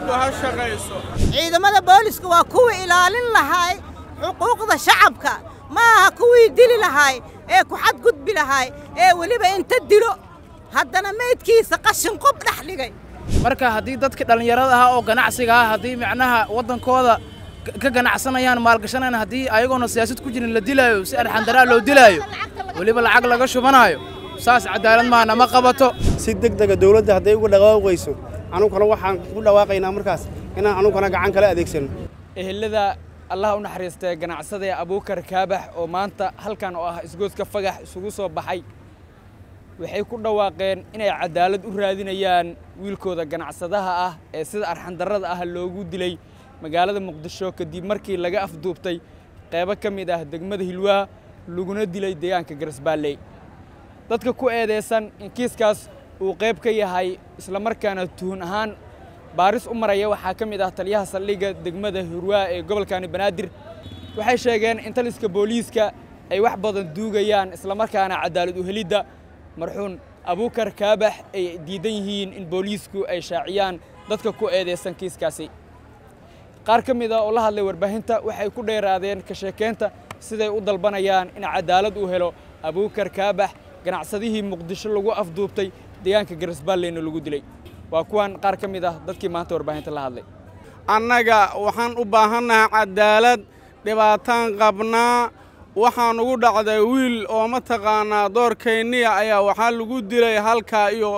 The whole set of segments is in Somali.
cadaaladdu ha shaqayso ciidamada booliska waa kuwii ilaalin lahaay xuquuqda shacabka ma aha kuwii dili lahaay ee ku xadgudbi lahaay ee weliba inta dilo haddana meydkiisa qashin qob dhex dhigay marka haddii dadkii dhallinyarada ahaa oo ganacsiga ah haddii macnaha waddankooda ka ganacsanayaan maalgashanayaan haddii ayagoona siyaasad ku jirin la dilaayo si arxandaraa loo dilaayo weliba lacag laga shubanaayo saas cadaalad maana ma qabato si degdega dawladda hadday uga dhawaaqayso anuguna waxaan ku dhawaaqaynaa markaas inaan anuguna gacan kala adeegsano ehelada allah u naxariistay ganacsadae abuukar kaabax oo maanta halkan oo ah isgoodka fagax isugu soo baxay waxay ku dhawaaqeen inay cadaalad u raadinayaan wiilkooda ganacsadaha ah ee sida arxandarrada ah loogu dilay magaalada muqdisho kadib markii laga afduubtay qaybo ka mid ah degmada hilwaa laguna dilay deegaanka garasbaalley dadka ku eedeysan in kiiskaas uu qayb ka yahay islamarkaana tuhun ahaan baaris u maraya waxaa ka mid ah taliyaha saldhigga degmada hirwaa ee gobolkani banaadir waxay sheegeen in taliska booliiska ay wax badan duugayaan islamarkaana cadaalad u helidda marxuun abuukar kaabax ay diidan yihiin in booliisku ay shaaciyaan dadka ku eedeysan kiiskaasi qaar ka mid a oo la hadlay warbaahinta waxay ku dheeraadeen ka sheekeynta siday u dalbanayaan in cadaalad uu helo abuukar kaabax ganacsadihii muqdisho lagu afduubtay deegaanka garasbaalleyna lagu dilay waa kuwan qaar ka mid ah dadkii maanta warbaahinta la hadlay annaga waxaan u baahannahay cadaalad dhibaataan qabnaa waxaan ugu dhacday wiil oo mataqaanaa doorkayniya ayaa waxaa lagu dilay halkaa iyo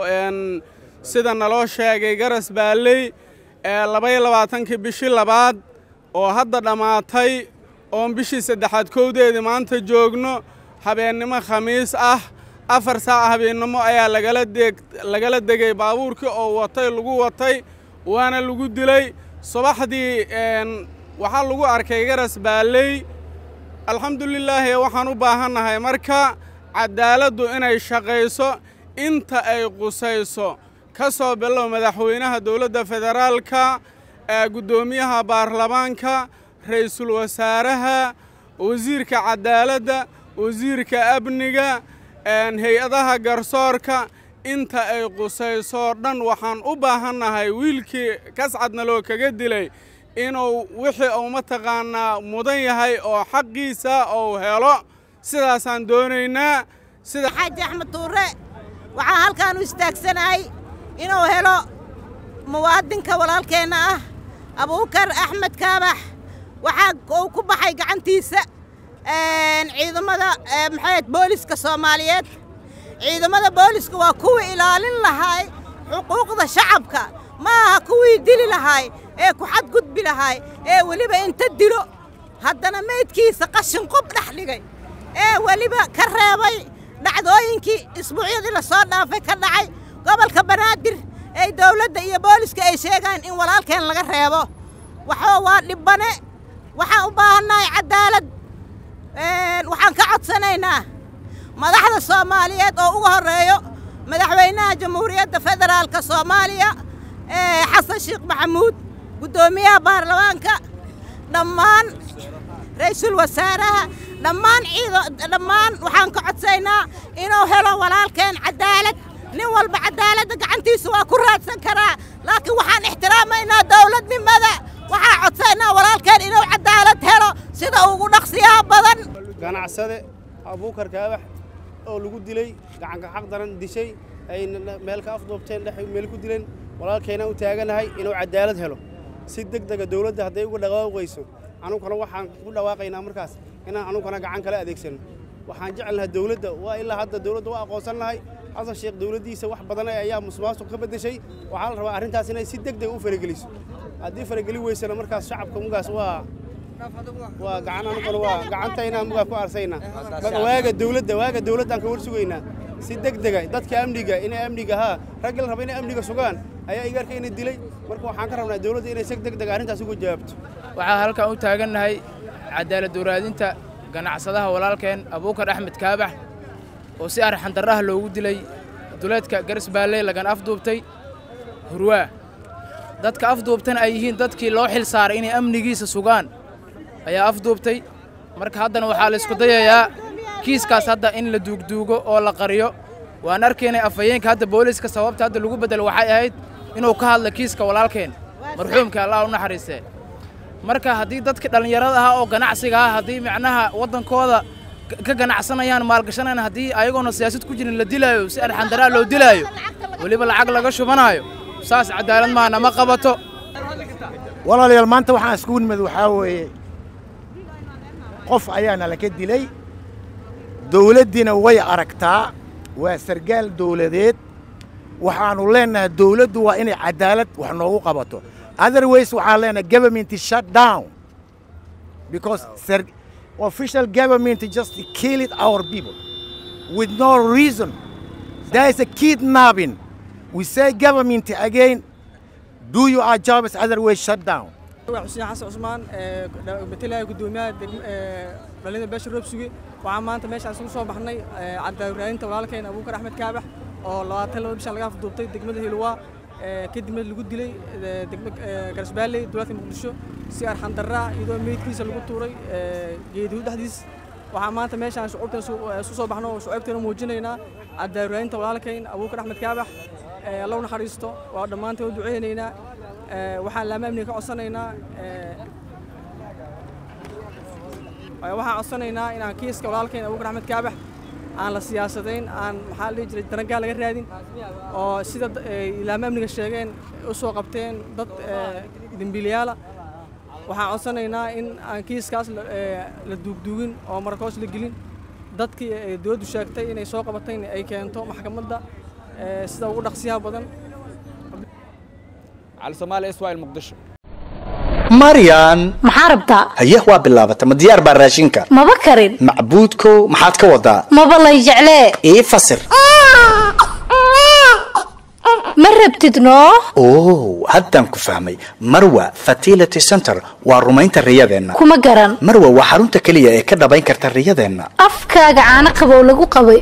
sida naloo sheegay garas baalley ee labaiyo labaatankii bishii labaad oo hadda dhammaatay oon bishii saddexaad kowdeedii maanta joogno habeennimo khamiis ah afar saac habeennimo ayaa lagala degay baabuurkii oo watay lagu watay waana lagu dilay subaxdii waxaa lagu arkay garas baalley alxamdulilaahi waxaan u baahannahay marka cadaaladdu inay shaqayso inta ay qusayso ka soo bilow madaxweynaha dowladda federaalka guddoomiyaha baarlamaanka ra'iisul wasaaraha wasiirka cadaaladda wasiirka amniga hay-adaha garsoorka inta ay qusaysoo dhan waxaan u baahannahay wiilkii kascadna loo kaga dilay inuu wixii uu mataqaanaa mudan yahay oo xaqiisa uu helo sidaasaan doonaynaa sida xaaji axmed tuure waxaa halkaan u istaagsanahay inuu helo muwaadinka walaalkeenna ah abuukar axmed kaabax waxaa uu ku baxay gacantiisa ciidamada maxayd booliska soomaaliyeed ciidamada booliska waa kuwii ilaalin lahaay xuquuqda shacabka ma aha kuwii dili lahaay ee ku xadgudbi lahaay ee weliba inta dilo haddana meydkiisa qashin qob dhex dhigay ee weliba ka reebay dhacdooyinkii isbuucyadii la soo dhaafay ka dhacay gobolka banaadir ee dawladda iyo booliska ay sheegaan in walaalkeen laga reebo waxoo waa dhibbane waxaan u baahannahay cadaalad waxaan ka codsanaynaa madaxda soomaaliyeed oo uga horreeyo madaxweynaha jamhuuriyadda federaalka soomaaliya xasan sheekh maxamuud guddoomiyaha baarlamaanka dhammaan ra'iisul wasaaraha dhammaan dhammaan waxaan ka codsaynaa inuu helo walaalkeen cadaalad nin walba cadaaladda gacantiisa waa ku raadsan karaa laakiin waxaan ixtiraamaynaa dawladnimada waxaan codsaynaa walaalkeen inuu cadaalad helo sida ugu dhaqsiyaha badan ganacsade abuukar kaabax oo lagu dilay gacanka xaq daran dishay ay meel ka afduubteen dhex meel ku dileen walaalkeena u taaganahay inuu cadaalad helo si degdega dawladda hadday uga dhawaaqayso anuguna waxaan ku dhawaaqaynaa markaas inaan anuguna gacan kala adeegsano waxaan jecelnahay dawladda waa ilaa hadda dawladda waa aqoonsan lahay xasan sheekh dawladdiisa wax badan ayaa musuqmaasuq ka beddeshay waxaa la rabaa arrintaas inay si degdeg u farageliso haddii farageli weysana markaas shacabka mugaas waa waa gacan anuguna waa gacantaynaa mugaa ku arsaynaa marka waaga dawladda waaga dawladdaan ka war sugaynaa si degdega dadka amniga inay amniga haa ragga la raba inay amniga sugaan ayaa igaarka ina dilay marka waxaan ka rabnaa dawladda inay si degdega arrintaas uga jawaabto waxaa halkan u taagannahay cadaalad waraadinta ganacsadaha walaalkeen abuukar axmed kaabax oo si arxandarraha loogu dilay duleedka garisbaalley lagana afduubtay hurwaa dadka afduubtana ay yihiin dadkii loo xil saaray inay amnigiisa sugaan ayaa afduubtay marka haddana waxaa la isku dayayaa kiiskaas hadda in la duugduugo oo la qariyo waan arkaynay afhayeenka hadda booliiska sababta hadda lagu beddelo waxay ahayd inuu ka hadla kiiska walaalkeen marxuumka allah u naxariistee marka haddii dadka dhallinyarada ahaa oo ganacsiga ah haddii macnaha waddankooda ka ganacsanayaan maalgashanayaan haddii ayagoona siyaasad ku jirin la dilaayo si arxandaraa loo dilaayo weliba lacag laga shubanaayo saas cadaalad maaha nama qabato walaalayaal maanta waxaan iskugu nimid waxaa weeye qof ayaana laka dilay dawladdiina way aragtaa waa sargaal dawladeed waxaannu leennahay dawladdu waa inay cadaalad wax noogu qabato otherwise waxaan leenahay government shut down because official government just killed our people with no reason there is a kidnapping we say government again do your jobs otherwise shut down xuseen xasan cusmaan matalaya guddoomiyaha dhallinyada beesha roobsuge waxaan maanta meeshaan isugu soo baxnay cadaalad walaalkeen abuukar axmed kaabax oo labaatan laba bishaan laga afduubtay degmada hilwaa kadibna lagu dilay degmo garsbaalley dowladka muqdisho si arxan darraa iyadoo meydkiisa lagu tuuray geedihu dhexdiis waxaan maanta meeshaan shucuubtan isu soo baxno oo shucuubteena muujinaynaa cadaalad walaalkeen abuukar axmed kaabax allow naxariisto waa dhammaanteen u duceynaynaa waxaan laama amniga ka codsanaynaa waxaan codsanaynaa inaan kiiska walaalkeen abuukar axmed kaabax aan la siyaasadayn aan maxaa la dhihi jiray darangaa laga raadin oo sida laama amniga sheegeen u soo qabteen dad dembiilayaala waxaan codsanaynaa in aan kiiskaas la duugduugin oo markoos la gelin dadkii dowladdu sheegtay inay soo qabatayna ay keento maxkamadda sida ugu dhaqsiyaha badan cali soomaali iswail muqdisho maryan maxaa rabtaa haye waa bilaabata ma diyaar baa raashinka maba karin macbuudkow maxaad ka wadaa maba lay jeclee ii fasir ma rabtid noo oo haddaan ku fahmay marwa fertility center waa rumaynta riyadeenna kuma garan marwa waa xarunta keliya ee ka dhabayn karta riyadeenna afkaaga caano qabow lagu qabay